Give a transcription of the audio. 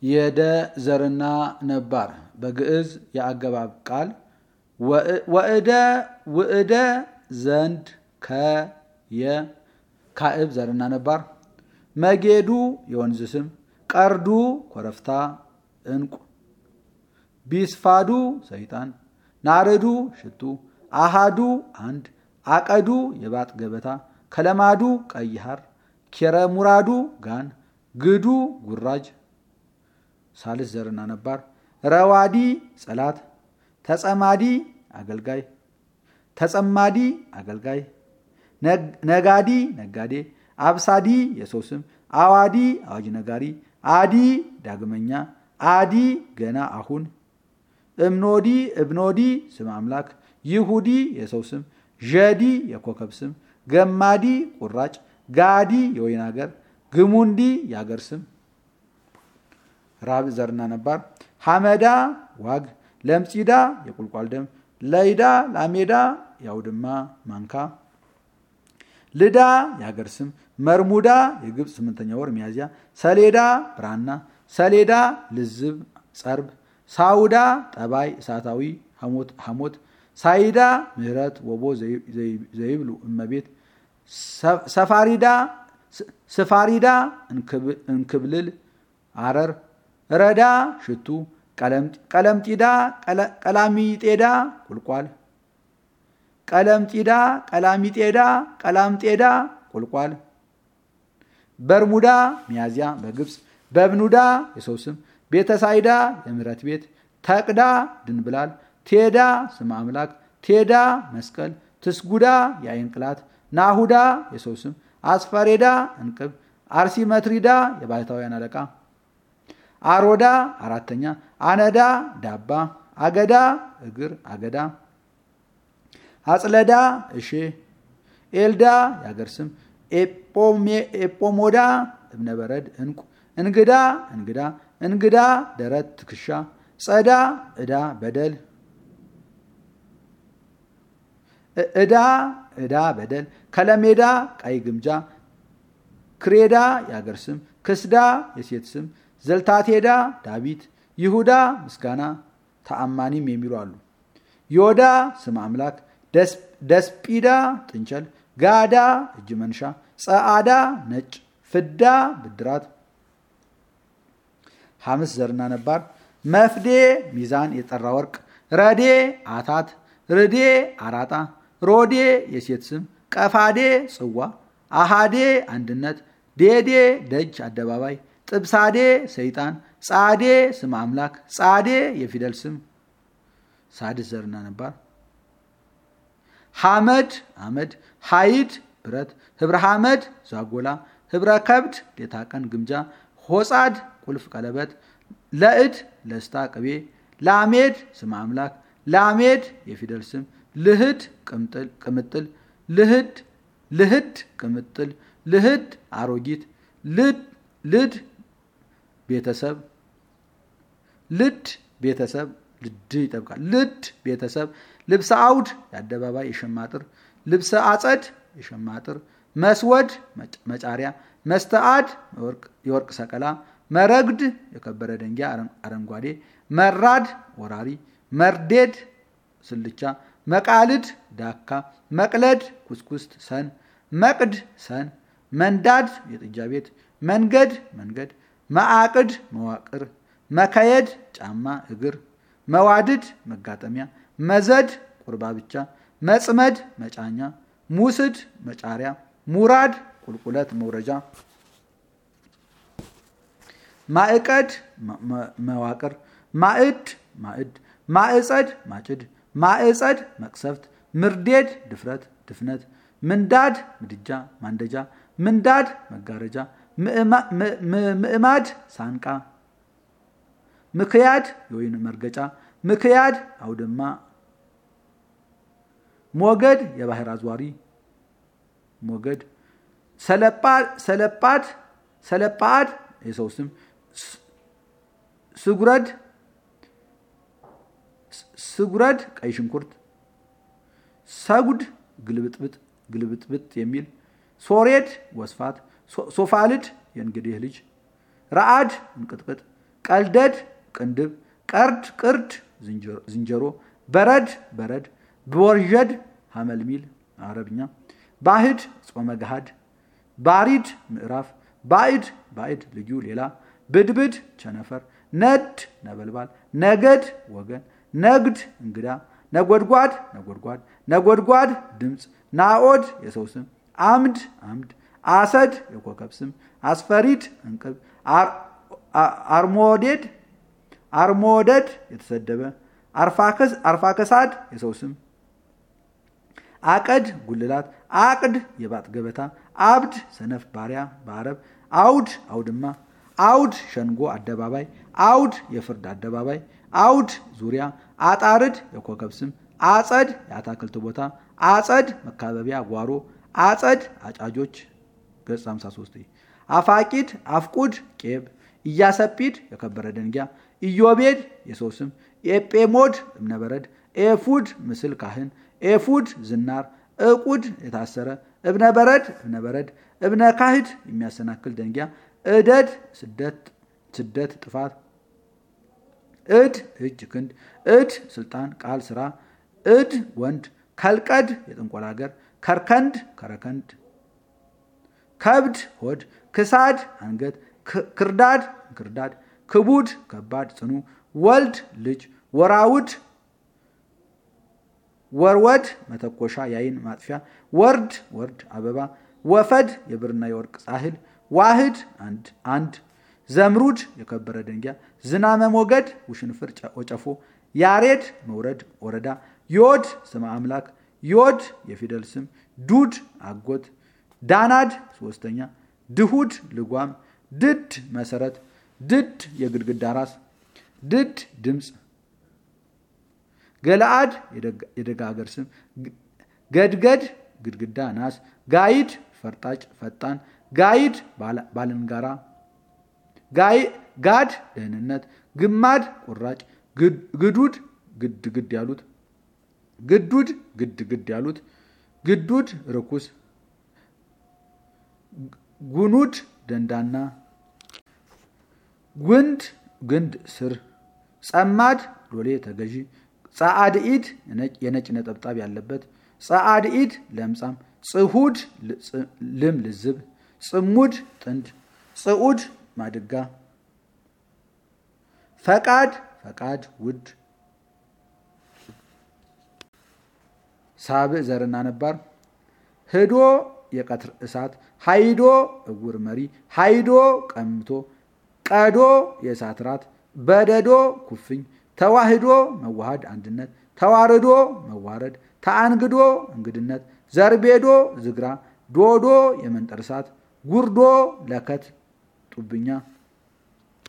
የደ ዘርና ነባር በግዕዝ የአገባብ ቃል ወእደ ውእደ ዘንድ ከየ ካዕብ ዘርና ነባር መጌዱ የወንዝ ስም ቀርዱ ኮረፍታ እንቁ ቢስፋዱ ሰይጣን ናርዱ ሽቱ አሃዱ አንድ አቀዱ የባጥ ገበታ ከለማዱ ቀይ ሐር ኬረሙራዱ ጋን ግዱ ጉራጅ ሳልስ ዘርና ነባር ረዋዲ ጸላት ተጸማዲ አገልጋይ ተጸማዲ አገልጋይ ነጋዲ ነጋዴ አብሳዲ የሰው ስም አዋዲ አዋጅ ነጋሪ አዲ ዳግመኛ አዲ ገና አሁን እምኖዲ እብኖዲ ስም አምላክ ይሁዲ የሰው ስም ዠዲ የኮከብ ስም ገማዲ ቁራጭ ጋዲ የወይን ሀገር ግሙንዲ የሀገር ስም ራብ ዘርና ነባር ሐመዳ ዋግ ለምጺዳ የቁልቋል ደም ለይዳ ላሜዳ የአውድማ ማንካ ልዳ የሀገር ስም መርሙዳ የግብፅ ስምንተኛ ወር ሚያዝያ ሰሌዳ ብራና ሰሌዳ ልዝብ ጸርብ ሳውዳ ጠባይ እሳታዊ ሐሞት ሳይዳ ምህረት ወቦ ዘይብሉ እመቤት ሰፋሪዳ ስፋሪዳ እንክብልል አረር ረዳ ሽቱ ቀለምጢዳ ቀላሚጤዳ ቁልቋል ቀለምጢዳ ቀላሚጤዳ ቀላምጤዳ ቁልቋል በርሙዳ ሚያዝያ በግብፅ በብኑዳ የሰው ስም ቤተሳይዳ የምህረት ቤት ተቅዳ ድንብላል ቴዳ ስም አምላክ ቴዳ መስቀል ትስጉዳ የአይን ቅላት ናሁዳ የሰው ስም አስፈሬዳ እንቅብ አርሲመትሪዳ የባህታውያን አለቃ አሮዳ አራተኛ አነዳ ዳባ አገዳ እግር አገዳ አጽለዳ እሼ ኤልዳ የአገር ስም ኤጶሞዳ እብነበረድ እንቁ እንግዳ እንግዳ እንግዳ ደረት ትከሻ ጸዳ ዕዳ በደል ዕዳ ዕዳ በደል ከለሜዳ ቀይ ግምጃ ክሬዳ የአገር ስም ክስዳ የሴት ስም ዘልታቴዳ ዳዊት ይሁዳ ምስጋና ተአማኒም የሚሉ አሉ። ዮዳ ስም አምላክ ደስጲዳ ጥንቸል ጋዳ እጅ መንሻ ጸአዳ ነጭ ፍዳ ብድራት ሐምስ ዘርና ነባር መፍዴ ሚዛን የጠራ ወርቅ ረዴ አታት ርዴ አራጣ ሮዴ የሴት ስም ቀፋዴ ጽዋ አሃዴ አንድነት ዴዴ ደጅ አደባባይ ጥብሳዴ ሰይጣን ጻዴ ስም አምላክ ጻዴ የፊደል ስም ሳድስ ዘርና ነባር ሐመድ አመድ ሐይድ ብረት ህብረ ሐመድ ዛጎላ ህብረ ከብድ ሌታ ቀን ግምጃ ሆጻድ ቁልፍ ቀለበት ለእድ ለስታ ቅቤ ላሜድ ስም አምላክ ላሜድ የፊደል ስም ልህድ ቅምጥል ልህድ ልህድ ቅምጥል ልህድ አሮጊት ልድ ቤተሰብ ልድ ቤተሰብ ልድ ይጠብቃል። ልድ ቤተሰብ ልብሰ አውድ የአደባባይ የሸማጥር ልብሰ አጸድ የሸማጥር መስወድ መጫሪያ መስተአድ የወርቅ ሰቀላ መረግድ የከበረ ደንጊያ አረንጓዴ መራድ ወራሪ መርዴድ ስልቻ መቃልድ ዳካ መቅለድ ኩስኩስት ሰን መቅድ ሰን መንዳድ የጥጃ ቤት መንገድ መንገድ መዓቅድ መዋቅር መከየድ ጫማ እግር መዋድድ መጋጠሚያ መዘድ ቁርባ ብቻ መጽመድ መጫኛ ሙስድ መጫሪያ ሙራድ ቁልቁለት መውረጃ ማዕቀድ መዋቅር ማዕድ ማዕድ ማዕጸድ ማጭድ ማዕጸድ መቅሰፍት ምርዴድ ድፍረት ድፍነት ምንዳድ ምድጃ ማንደጃ ምንዳድ መጋረጃ ምዕማድ ሳንቃ ምክያድ የወይን መርገጫ ምክያድ አውድማ ሞገድ የባህር አዝዋሪ ሞገድ ሰለጳድ ሰለጳድ የሰው ስም ስጉረድ ስጉረድ ቀይ ሽንኩርት ሰጉድ ግልብጥብጥ ግልብጥብጥ የሚል ሶሬድ ወስፋት ሶፋልድ የእንግዲህ ልጅ ረአድ እንቅጥቅጥ ቀልደድ ቅንድብ ቀርድ ቅርድ ዝንጀሮ በረድ በረድ ብወርዠድ ሐመልሚል አረብኛ ባዕድ ጾመ ገሃድ ባሪድ ምዕራፍ ባዕድ ባዕድ ልዩ ሌላ ብድብድ ቸነፈር ነድ ነበልባል ነገድ ወገን ነግድ እንግዳ ነጎድጓድ ነጎድጓድ ነጎድጓድ ድምፅ ናኦድ የሰው ስም አምድ አምድ አሰድ የኮከብ ስም አስፈሪድ እንቅብ አርሞዴድ አርሞደድ የተሰደበ አርፋከሳድ የሰው ስም አቀድ ጉልላት አቅድ የባጥ ገበታ አብድ ሰነፍ ባሪያ በአረብ አውድ አውድማ አውድ ሸንጎ አደባባይ አውድ የፍርድ አደባባይ አውድ ዙሪያ አጣርድ የኮከብ ስም አጸድ የአታክልት ቦታ አጸድ መካበቢያ ጓሮ አጸድ አጫጆች ገጽ 53 አፋቂድ አፍቁድ ቄብ ኢያሰጲድ የከበረ ደንጊያ ኢዮቤድ የሰው ስም ኤጴሞድ እብነበረድ ኤፉድ ምስል ካህን ኤፉድ ዝናር እቁድ የታሰረ እብነ በረድ እብነ በረድ እብነ ካህድ የሚያሰናክል ደንጊያ እደድ ስደት ጥፋት እድ እጅ ክንድ እድ ስልጣን ቃል ስራ እድ ወንድ ከልቀድ የጥንቆላ ሀገር ከርከንድ ከረከንድ ከብድ ሆድ ክሳድ አንገት ክርዳድ ክርዳድ ክቡድ ከባድ ጽኑ ወልድ ልጅ ወራውድ ወርወድ መተኮሻ ያይን ማጥፊያ ወርድ ወርድ አበባ ወፈድ የብርና የወርቅ ጻህል ዋህድ አንድ አንድ ዘምሩድ የከበረ ደንጊያ ዝናመ ሞገድ ውሽንፍር ወጨፎ ያሬድ መውረድ ወረዳ ዮድ ስመ አምላክ ዮድ የፊደል ስም ዱድ አጎት ዳናድ ሶስተኛ ድሁድ ልጓም ድድ መሰረት ድድ የግድግዳ ራስ ድድ ድምፅ ገለአድ የደጋ ሀገር ስም ገድገድ ግድግዳ ናስ ጋይድ ፈርጣጭ ፈጣን ጋይድ ባልንጋራ ጋድ ደህንነት ግማድ ቁራጭ ግዱድ ግድ ግድ ያሉት ግዱድ ግድ ግድ ያሉት ግዱድ ርኩስ ጉኑድ ደንዳና ጉንድ ግንድ ስር ጸማድ ሎሌ ተገዢ ጸአድ ኢድ የነጭ ነጠብጣብ ያለበት ጸአድ ኢድ ለምጻም ጽሁድ ልም ልዝብ ጽሙድ ጥንድ ጽዑድ ማድጋ ፈቃድ ፈቃድ ውድ ሳብዕ ዘርና ነባር ህዶ የቀትር እሳት ሃይዶ እውር መሪ ሃይዶ ቀምቶ ቀዶ የእሳት ራት በደዶ ኩፍኝ ተዋህዶ መዋሃድ አንድነት ተዋርዶ መዋረድ ተአንግዶ እንግድነት ዘርቤዶ ዝግራ ዶዶ የመንጠር እሳት ጉርዶ ለከት ጡብኛ